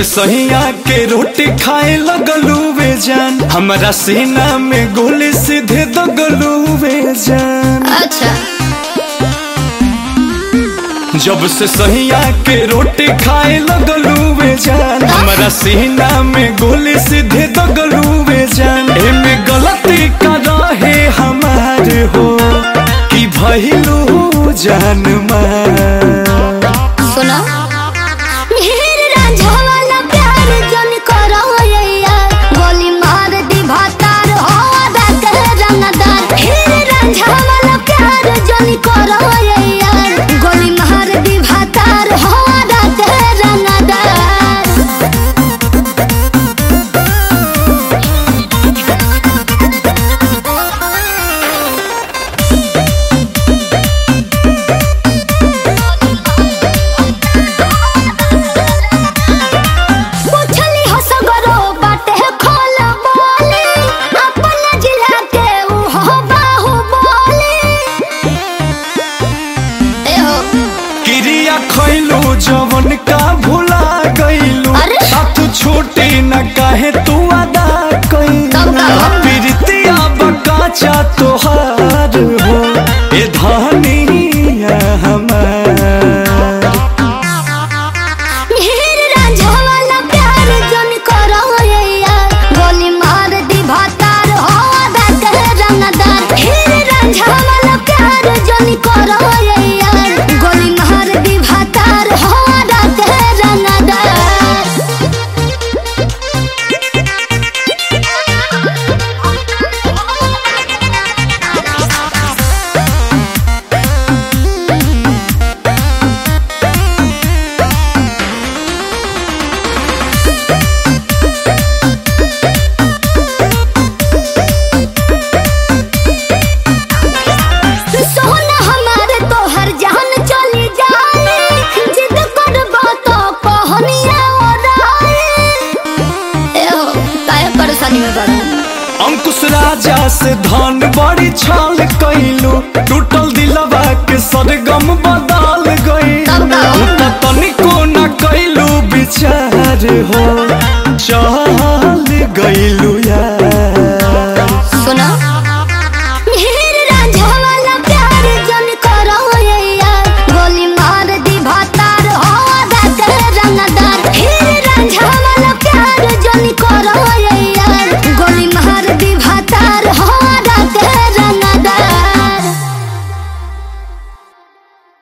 से सहिया के रोटी खाए लगलू वे जान हमारा सीना में गोली सीधे दगलू वे जान अच्छा जब से सहिया के रोटी खाए लगलू वे जान हमारा सीना में गोली सीधे दगलू वे जान एमे गलती का रहे हमार हो कि भइलू जान मार सुनो मेरे रांझा वाला प्यार जन करो यैया गोली मार दी भातार हो आदा के रंगदार मेरे रांझा वाला प्यार जन करो यैया गोली मार दी भातार हो आदा के रंगदार पूछली हो सगरो बाटे खोल बोले अपन जिला के ऊ हो बाहुबली ए हो क्रिया खैलू जवन का भुला गईलू अरे! साथ छोटे न काहे तू अदा कब कैलू का? प्रीतिया बकाचा तोहार हो ए धनिया हमार मेरे रांझा वाला प्यार जन करो यैया गोली मार दी भातार हो आदा के रंगदार मेरे रांझा वाला प्यार जन करो यैया गोली मार दी भातार हो आदा के रंगदार सोना हमारे तो हर जान चली जाए जिद करबो तो कहनिया ओराए ए हो काहे परेशानी में पड़ा अंकुश राजा से धन बड़ी छाल कैलू टूटल दिलवा के सरगम बदल कब का? गई तनिको न कैलू विचार हो चाह